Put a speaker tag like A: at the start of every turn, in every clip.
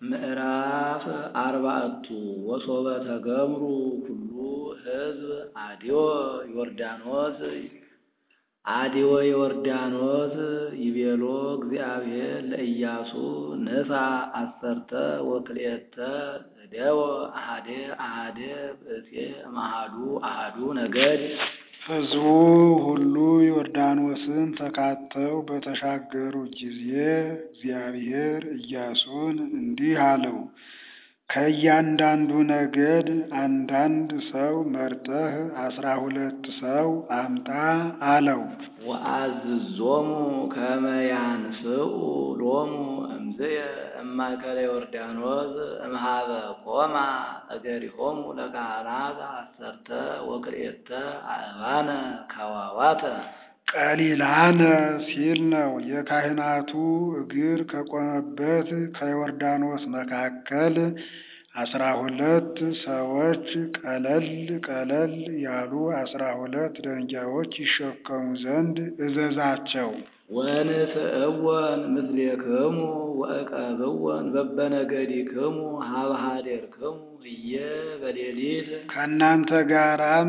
A: ምዕራፍ አርባዕቱ ወሶበ ተገምሩ ኩሉ ሕዝብ አድዮ ዮርዳኖስ አድዮ ዮርዳኖስ ይቤሎ እግዚአብሔር ለኢያሱ ንሣ አሰርተ ወክልኤተ እደወ አሐደ አሐደ ብእሴ እምአሐዱ አሐዱ ነገድ
B: ሕዝቡ ሁሉ ዮርዳኖስን ተካተው በተሻገሩ ጊዜ እግዚአብሔር ኢያሱን እንዲህ አለው፣ ከእያንዳንዱ ነገድ አንዳንድ ሰው መርጠህ አስራ ሁለት ሰው አምጣ አለው።
A: ወአዝዞሙ ከመ ያንስኡ ሎሙ እምዝየ እማእከለ ዮርዳኖስ እምኀበ ቆማ እገሪሆሙ ለካህናት አሰርተ ወክልኤተ አእባነ ከዋዋተ
B: ቀሊላነ ሲል ነው። የካህናቱ እግር ከቆመበት ከዮርዳኖስ መካከል አስራ ሁለት ሰዎች ቀለል ቀለል ያሉ አስራ ሁለት ደንጊያዎች ይሸከሙ ዘንድ እዘዛቸው።
A: ወንስእወን ምስሌክሙ ወእቀብወን በበነገዲክሙ ኀበ ኀዴርክሙ ህየ በሌሊት
B: ከእናንተ ጋራም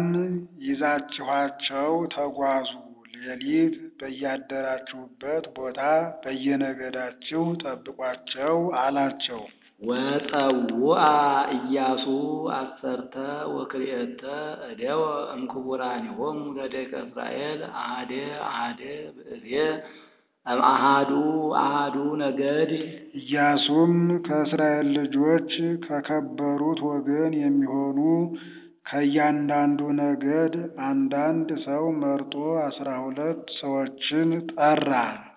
B: ይዛችኋቸው ተጓዙ። ሌሊት በያደራችሁበት ቦታ በየነገዳችሁ ጠብቋቸው አላቸው።
A: ወጸውአ ኢያሱ አሰርተ ወክልኤተ እደወ እምክቡራኒሆሙ ለደቂቀ እስራኤል አሐደ አሐደ ብእሴ እምአሐዱ አሐዱ ነገድ
B: ኢያሱም ከእስራኤል ልጆች ከከበሩት ወገን የሚሆኑ ከእያንዳንዱ ነገድ አንዳንድ ሰው መርጦ አስራ ሁለት ሰዎችን ጠራ።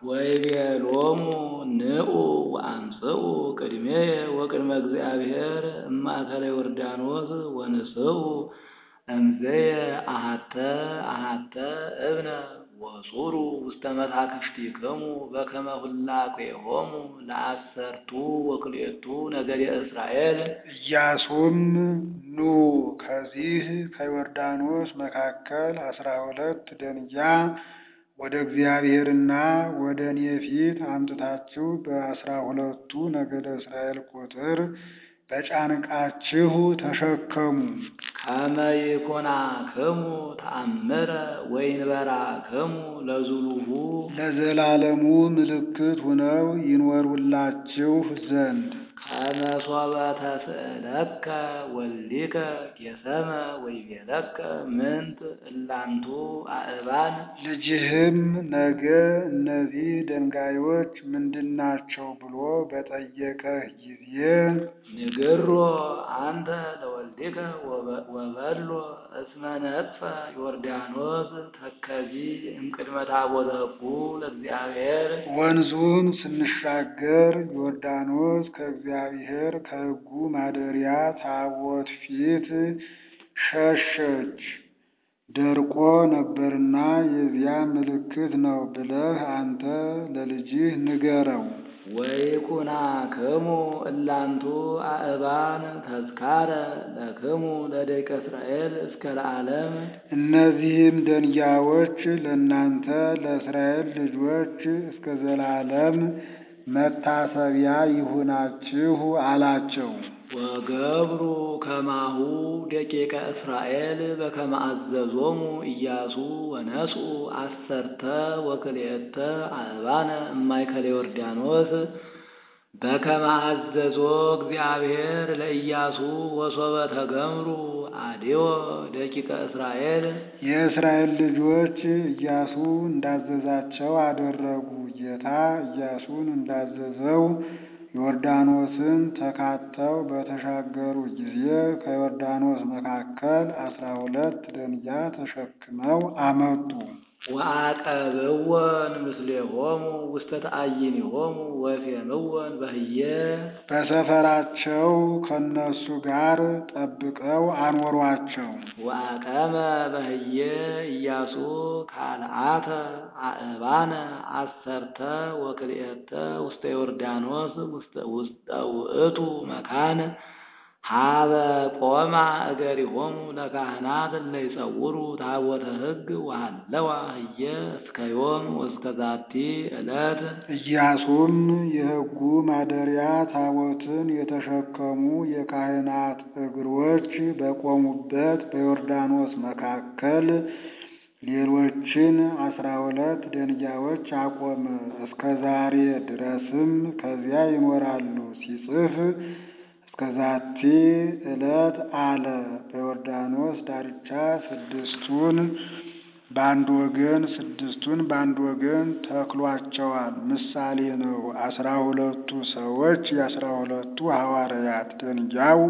A: ወይቤሎሙ ንዑ ወአምጽኡ ቅድሜየ ወቅድመ እግዚአብሔር እማእከለ ዮርዳኖስ ወንስኡ እምዘየ አሐተ አሐተ እብነ ወጹሩ ውስተ መሳክፍቲክሙ በከመ ሁላቄሆሙ ለአሰርቱ ወክልኤቱ ነገደ እስራኤል
B: ኢያሱም ኑ ከዚህ ከዮርዳኖስ መካከል አስራ ሁለት ደንጊያ ወደ እግዚአብሔርና ወደ እኔ ፊት አምጥታችሁ በአስራ ሁለቱ ነገደ እስራኤል ቁጥር በጫንቃችሁ ተሸከሙ።
A: ከመ ይኩናክሙ ተአምረ ወይንበራክሙ ለዝሉሁ
B: ለዘላለሙ ምልክት ሁነው ይኖሩላችሁ ዘንድ
A: ከመ ሶበ ተስእለከ ወልዲከ ጌሰመ ወይቤለከ ምንት እላንቱ አእባን
B: ልጅህም ነገ እነዚህ ድንጋዮች ምንድናቸው ብሎ በጠየቀህ ጊዜ
A: ንግሮ አንተ ለወልዲከ ወበሎ እስመ ነጥፈ ዮርዳኖስ ተከዚ እምቅድመ ታቦተ ሕጉ ለእግዚአብሔር
B: ወንዙን ስንሻገር ዮርዳኖስ ከእግዚአብሔር ከሕጉ ማደሪያ ታቦት ፊት ሸሸች፣ ደርቆ ነበርና የዚያ ምልክት ነው ብለህ አንተ ለልጅህ ንገረው።
A: ወይኩናክሙ እላንቱ አእባን ተዝካረ ለክሙ ለደቂቀ እስራኤል እስከ ለዓለም
B: እነዚህም ደንጊያዎች ለእናንተ ለእስራኤል ልጆች እስከ ዘላለም መታሰቢያ ይሁናችሁ አላቸው።
A: ወገብሩ ከማሁ ደቂቀ እስራኤል በከመ አዘዞሙ ኢያሱ ወነስኡ አሰርተ ወክልኤተ አእባነ እማእከለ ዮርዳኖስ በከመ አዘዞ እግዚአብሔር ለኢያሱ ወሶበ ተገምሩ አድዮ ደቂቀ እስራኤል
B: የእስራኤል ልጆች ኢያሱ እንዳዘዛቸው አደረጉ። ጌታ ኢያሱን እንዳዘዘው ዮርዳኖስን ተካተው በተሻገሩ ጊዜ ከዮርዳኖስ መካከል አስራ ሁለት ደንጊያ ተሸክመው አመጡ።
A: ወአቀብወን ምስሌሆሙ ውስተ ተአይኒሆሙ ወፌምወን በህየ
B: በሰፈራቸው ከነሱ ጋር ጠብቀው አኖሯቸው።
A: ወአቀመ በህየ ኢያሱ ካልአተ አእባነ አሰርተ ወክልኤተ ውስተ ዮርዳኖስ ውስተ ውእቱ መካን ሀበ ቆማ እገሪሆሙ ለካህናት እለ ይጸውሩ ታቦተ ሕግ ወሃለዋ ህየ እስከ ዮም ወእስከ ዛቲ ዕለት
B: ኢያሱም የሕጉ ማደሪያ ታቦትን የተሸከሙ የካህናት እግሮች በቆሙበት በዮርዳኖስ መካከል ሌሎችን አስራ ሁለት ደንጊያዎች አቆመ። እስከ ዛሬ ድረስም ከዚያ ይኖራሉ። ሲጽፍ እስከ ዛቲ ዕለት አለ። በዮርዳኖስ ዳርቻ ስድስቱን በአንድ ወገን ስድስቱን በአንድ ወገን ተክሏቸዋል። ምሳሌ ነው። አስራ ሁለቱ ሰዎች የአስራ ሁለቱ ሐዋርያት ደንጊያው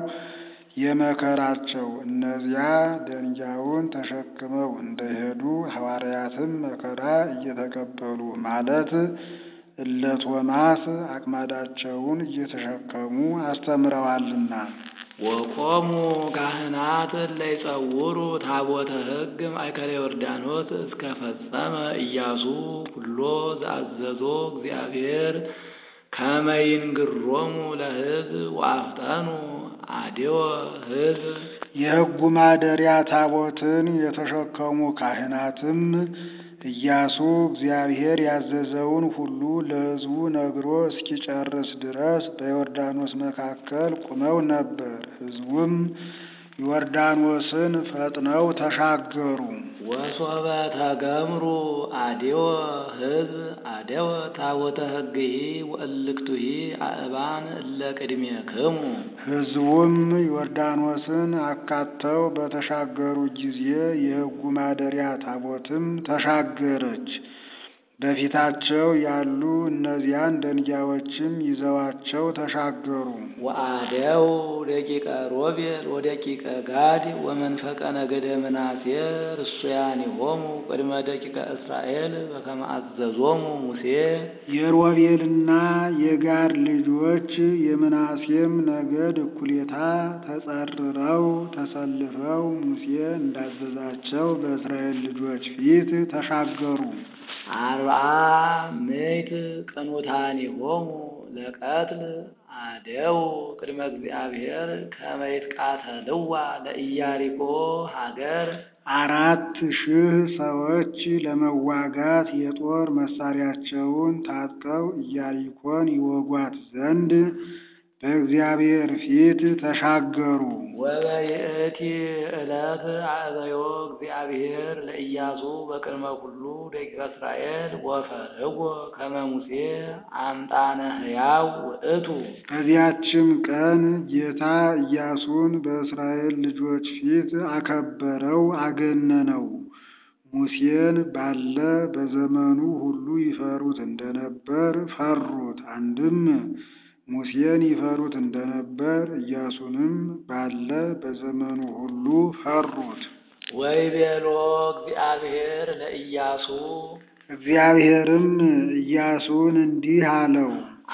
B: የመከራቸው እነዚያ ደንጊያውን ተሸክመው እንደሄዱ ሐዋርያትም መከራ እየተቀበሉ ማለት እለ ቶማስ አቅማዳቸውን እየተሸከሙ አስተምረዋልና።
A: ወቆሙ ካህናት እለ ይጸውሩ ታቦተ ሕግ ማእከለ ዮርዳኖስ እስከ ፈጸመ ኢያሱ ኩሎ ዘአዘዞ እግዚአብሔር ከመ ይንግሮሙ ለሕዝብ ወአፍጠኑ አድዮ ሕዝብ
B: የሕጉ ማደሪያ ታቦትን የተሸከሙ ካህናትም ኢያሱ እግዚአብሔር ያዘዘውን ሁሉ ለሕዝቡ ነግሮ እስኪጨርስ ድረስ በዮርዳኖስ መካከል ቁመው ነበር። ሕዝቡም ዮርዳኖስን ፈጥነው ተሻገሩ።
A: ወሶበ ተገምሩ አድዮ ሕዝብ አደወ ታቦተ ሕግሂ ወእልክቱሂ አእባን እለ ቅድሜክሙ
B: ሕዝቡም ዮርዳኖስን አካተው በተሻገሩ ጊዜ የሕጉ ማደሪያ ታቦትም ተሻገረች። በፊታቸው ያሉ እነዚያን ደንጊያዎችም ይዘዋቸው ተሻገሩ።
A: ወአደው ደቂቀ ሮቤል ወደቂቀ ጋድ ወመንፈቀ ነገደ ምናሴ ርሱያኒሆሙ ቅድመ ደቂቀ እስራኤል በከመ አዘዞሙ ሙሴ
B: የሮቤልና የጋድ ልጆች የምናሴም ነገድ እኩሌታ ተጸርረው ተሰልፈው ሙሴ እንዳዘዛቸው በእስራኤል ልጆች ፊት ተሻገሩ።
A: አርብዓ ምዕት ቅኑታኒሆሙ ለቀትል አደው ቅድመ እግዚአብሔር ከመ ይትቃተልዋ ለኢያሪኮ ሀገር
B: አራት ሺህ ሰዎች ለመዋጋት የጦር መሳሪያቸውን ታጥቀው ኢያሪኮን ይወጓት ዘንድ በእግዚአብሔር ፊት ተሻገሩ።
A: ወበይእቲ ዕለት አእበዮ እግዚአብሔር ለኢያሱ በቅድመ ኩሉ ደቂቀ እስራኤል ወፈርህዎ ከመ ሙሴ አምጣነ ሕያው ውእቱ።
B: በዚያችም ቀን ጌታ ኢያሱን በእስራኤል ልጆች ፊት አከበረው፣ አገነነው። ሙሴን ባለ በዘመኑ ሁሉ ይፈሩት እንደነበር ፈሩት። አንድም ሙሴን ይፈሩት እንደነበር ኢያሱንም ባለ በዘመኑ ሁሉ ፈሩት።
A: ወይቤሎ እግዚአብሔር ለኢያሱ
B: እግዚአብሔርም ኢያሱን እንዲህ አለው፣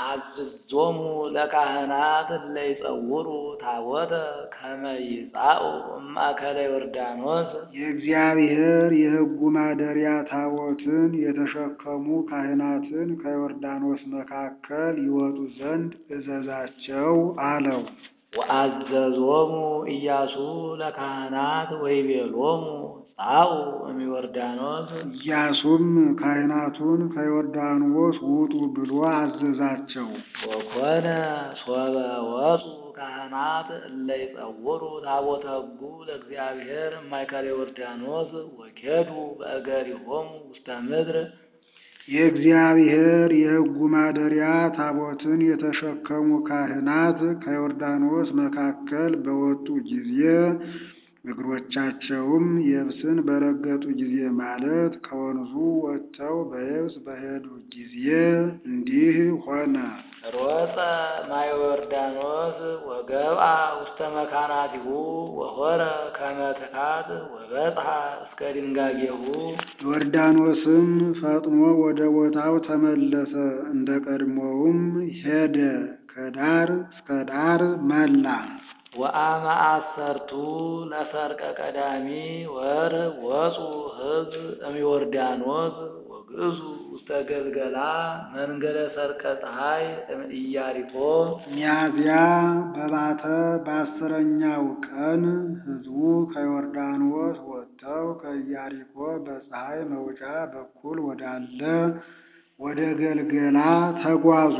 A: አዝዞሙ ለካህናት እለ ይጸውሩ ታቦተ ከመ ይጻኡ እማእከለ ዮርዳኖስ
B: የእግዚአብሔር የሕጉ ማደሪያ ታቦትን የተሸከሙ ካህናትን ከዮርዳኖስ መካከል ይወጡ ዘንድ እዘዛቸው አለው።
A: ወአዘዞሙ ኢያሱ ለካህናት ወይቤሎሙ ጻኡ እምዮርዳኖስ
B: ኢያሱም ካህናቱን ከዮርዳኖስ ውጡ ብሎ አዘዛቸው።
A: ወኮነ ሶበ ወፁ ካህናት እለ ይጸውሩ ታቦተ ሕጉ ለእግዚአብሔር እማእከለ ዮርዳኖስ ወኬዱ በእገሪሆሙ ውስተ ምድር
B: የእግዚአብሔር የሕጉ ማደሪያ ታቦትን የተሸከሙ ካህናት ከዮርዳኖስ መካከል በወጡ ጊዜ እግሮቻቸውም የብስን በረገጡ ጊዜ ማለት ከወንዙ ወጥተው በየብስ በሄዱ ጊዜ እንዲህ ሆነ።
A: ሮፀ ማየ ዮርዳኖስ ወገብአ ውስተ መካናቲሁ ወሆረ ከመ ትካት ወበጽሐ እስከ ድንጋጌሁ
B: ዮርዳኖስም ፈጥኖ ወደ ቦታው ተመለሰ፣ እንደ ቀድሞውም ሄደ፣ ከዳር እስከ ዳር መላ።
A: ወአመ አሰርቱ ለሰርቀ ቀዳሚ ወር ወፁ ሕዝብ እምዮርዳኖስ ወግእዙ ውስተ ውስተ ገልገላ መንገደ ሰርቀ ፀሐይ እምኢያሪኮ
B: ሚያዝያ በባተ በአስረኛው ቀን ሕዝቡ ከዮርዳኖስ ወጥተው ከኢያሪኮ በፀሐይ መውጫ በኩል ወዳለ ወደ ገልገላ ተጓዙ።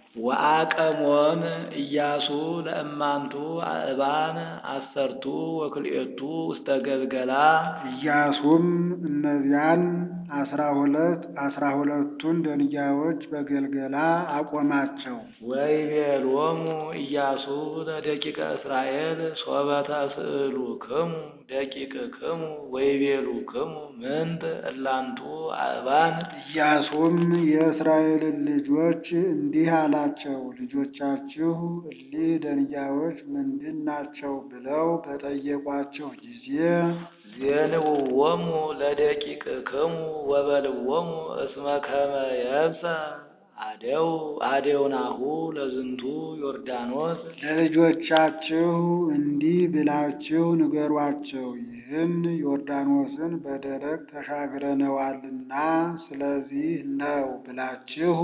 A: ወአቀሞን ኢያሱ ለእማንቱ አእባን አሰርቱ ወክልኤቱ ውስተ ገልገላ
B: ኢያሱም እነዚያን አስራ ሁለት አስራ ሁለቱን ደንጊያዎች በገልገላ አቆማቸው።
A: ወይቤሎሙ ኢያሱ ለደቂቀ እስራኤል ሶበ ተስእሉክሙ ደቂቅክሙ ወይቤሉክሙ ምንት እላንቱ አእባን
B: ኢያሱም የእስራኤልን ልጆች እንዲህ አላቸው፣ ልጆቻችሁ እሊህ ደንጊያዎች ምንድን ናቸው? ብለው በጠየቋቸው ጊዜ
A: ዜንውዎሙ ለደቂቅክሙ ወበልዎሙ እስመ ከመ የብሰ አደው አደውናሁ ለዝንቱ ዮርዳኖስ
B: ለልጆቻችሁ እንዲህ ብላችሁ ንገሯቸው፣ ይህን ዮርዳኖስን በደረቅ ተሻግረነዋልና ስለዚህ ነው ብላችሁ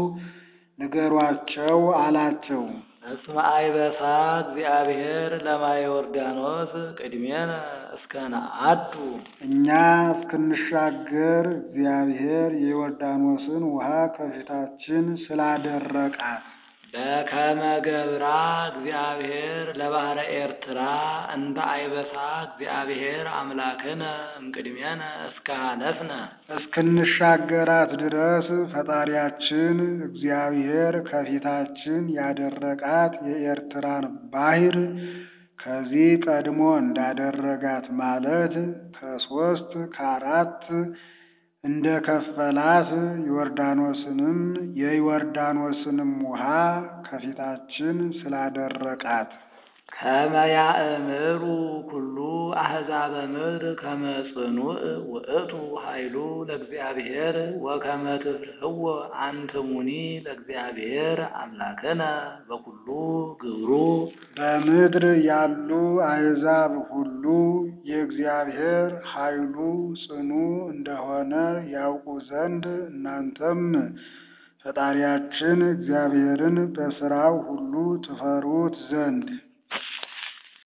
B: ንገሯቸው አላቸው።
A: እስመ አይበሳ እግዚአብሔር ለማየ ዮርዳኖስ ቅድሜነ እስከ ነአዱ
B: እኛ እስክንሻገር እግዚአብሔር የዮርዳኖስን ውሃ ከፊታችን ስላደረቃት
A: በከመ ገብራ እግዚአብሔር ለባህረ ኤርትራ እንተ አይበሳ እግዚአብሔር አምላክነ እምቅድሜነ እስከ ሀለፍነ
B: እስክንሻገራት ድረስ ፈጣሪያችን እግዚአብሔር ከፊታችን ያደረቃት የኤርትራን ባሕር ከዚህ ቀድሞ እንዳደረጋት ማለት ከሶስት ከአራት እንደ ከፈላት ዮርዳኖስንም የዮርዳኖስንም ውሃ ከፊታችን ስላደረቃት
A: ከመ ያእምሩ ኩሉ አሕዛበ ምድር ከመ ጽኑዕ ውእቱ ኃይሉ ለእግዚአብሔር ወከመ ትፍርህዎ አንትሙኒ ለእግዚአብሔር አምላክነ በኩሉ ግብሩ
B: በምድር ያሉ አሕዛብ ሁሉ የእግዚአብሔር ኃይሉ ጽኑ እንደሆነ ያውቁ ዘንድ እናንተም ፈጣሪያችን እግዚአብሔርን በሥራው ሁሉ ትፈሩት ዘንድ